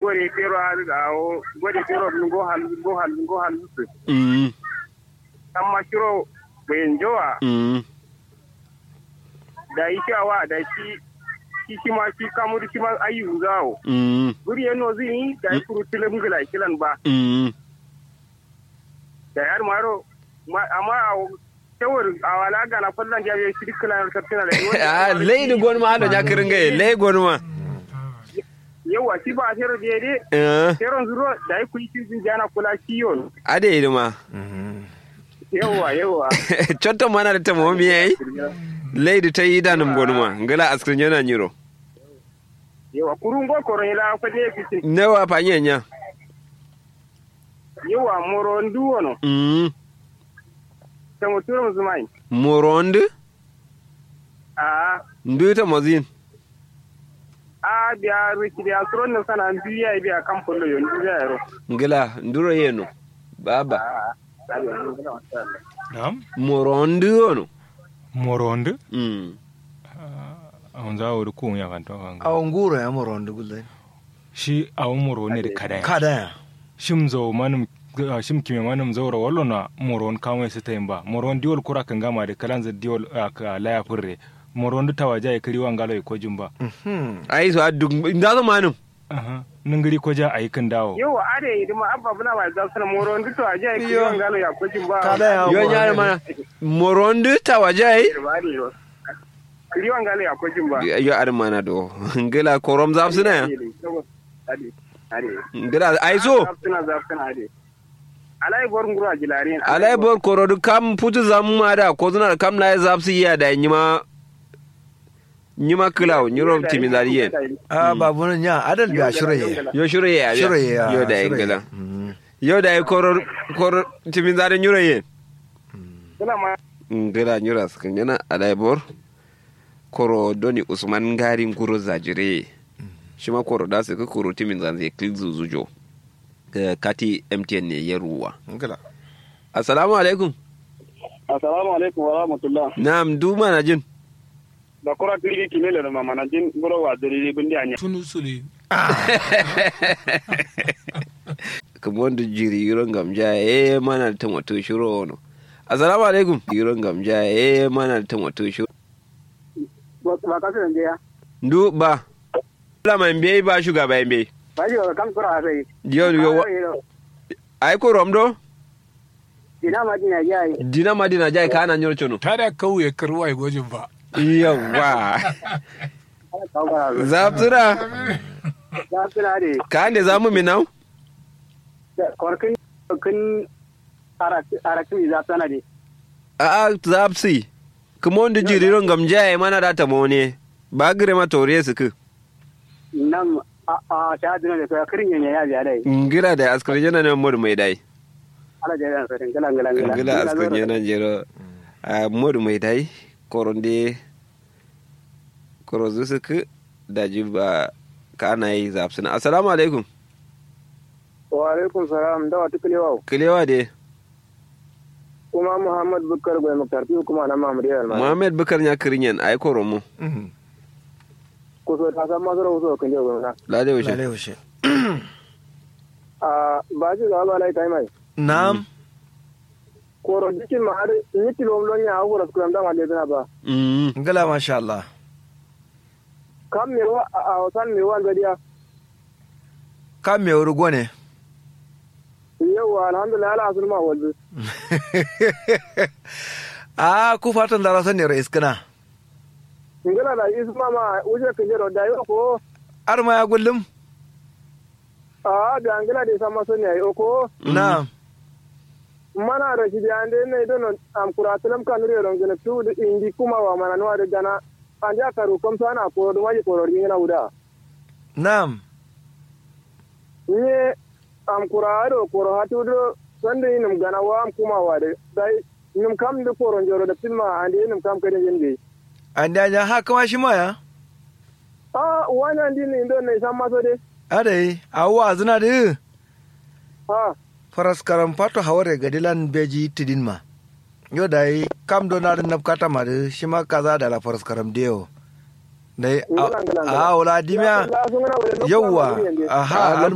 gore kero har ga o gore kero go hal go hal go hal su mm amma kiro bayan jowa mm da yake awa da shi shi shi ma shi kamur shi ma ayu zawo mm guri yano zini da yi kuru tilim gila kilan ba mm da yar maro ma- amma a tawar a wala ga na fallan jabe shi dukkan sartina da ah leydi gonma haɗo ñakkiringaye ley gonma yawa shi ba a tero da yade Eh, teron zuro da yi kuyi shi jana kula shi yon ade yiɗuma yawa yawa cotto manade temo miyey leydi tawi yidanum gonma ngala askri ñana ñiro yawa kurun go koron ila fa de fitin newa pañe ña yawa moro ndu wono mm tamo turum zumai moronde a nduyta mosin a biya riki biya suron na sana biya biya kan pollo yon biya yaro ngala nduro yeno baba a Naam. moronde ono Moronde. mm Awon za wuri kun ya kan to kan. awon nguro ya moronde gulle Shi awon moro ne da kadaya. kada Shim zo manum ah, shim kime manum zaura wallo na moron kan wai sita ba. Moron diol kura kan gama da kalan za diol ah, ka laya furre. Moron da tawaja ya kiri wangalo ko jumba. ay so addu ndaso manum Aha. Ningiri ko ja ayi kan dawo. yawa ade idima abba buna wa za suna moro ndu to aje ki Yo. yon galo ya kujin ba kada ya yo ñare mana moronde tawa jayi bari yo kiri wan galo ya kujin ba yo ar mana do ngala korom zapsina ya ade ade ngala ay so zafsuna zafsuna ade alai bor ngura jilarin alay bor korodu kam putu zamma da ko zuna kam la zapsi ya da nyima nyima kilaw nyuro timi zari yen a babu nan ya adal biya shiraye yo shure ya shiraye ya yo da shiraye. ngala Mm. yo da koror koror timi zari nyuro yen kula ma ngala nyura skan yana alay bor koro doni usman ngari nguro zajire shima koro da su ka koro timi zanze klizu zujo Ka- kati mtn ne ya ruwa ngala assalamu alaikum assalamu alaikum wa rahmatullah na'am duma na jin da kura kiri kimele da mama na jin buro wa dalili bindi anya tunu suli kuma wanda jiri yuron gamja eh mana da tamato shiro wano assalamu alaikum yuron gamja eh mana da tamato shiro ba ka san ya ndu ba la mai mbe ba shuga ba mbe ba ji kan kura sai yo yo ai ko romdo ina ma jina yayi dina madina jai kana nyor chono ta da kauye karwa gojin ba yawa zaptura ya tsira ne ka ande zamu minau korkin kin arakin za tsana ne a a zapsi kuma wanda jiri yuron gamja eh mana da tamone ba gire ma tore su ku nan a ta dina da kai kirin yanya ya biya dai ngira da askar yana ne mod mai dai ala da yan sarin gala gala ngila askar yana jero a mod mai dai koronde korozu su ku da jiba ka ana yi zapsina assalamu alaikum wa alaikum salam da wata kilewa kilewa de kuma muhammad bukar gwai makarfi kuma na mamadu yar ma muhammad bukar ya kirinyan ai koromo Mhm. ko so ta san masu rahoto kan jiya gwamna lade wuce Lalai washe. a ba shi ga ba lai tai mai Na'am. koro dikin ma har ni kilo lon ya hawo rasu kan da ma le ba Mm. Ngala masha Allah. kam me wa a wasan me wa gadiya Kan me wuri gwane? yawa alhamdulillah ala asul ma walbi A ku fatan da rasan ne rais kana. ngala da isma ma uje kan jero da yo ko Ar ma ya gullum? a da ngala da sama so ne ayo ko Na'am. mana da shi da ande ne don am kuratulam kan riyo don gina tu da indi kuma wa mana no da gana anja karu kom sana ko do waji ko ri ngina uda Na'am. ni am kurado ko hatu do sande inum gana wa am kuma wa da dai num kam da ko ron joro da filma ande num kam kare yende An da ya haka ma shi ma ya? a wannan din ne don ne san maso de Adai, awwa zina da ha faras karam pato haware gadilan beji tidin ma. Yo da yi kam do na nap kata ma da shi ma kaza da la faras karam deo. Dai Ngala, ngala, ngala. a wala dimya Ya, sun gana wa da nufin yawwa ma yende. aha Ah, an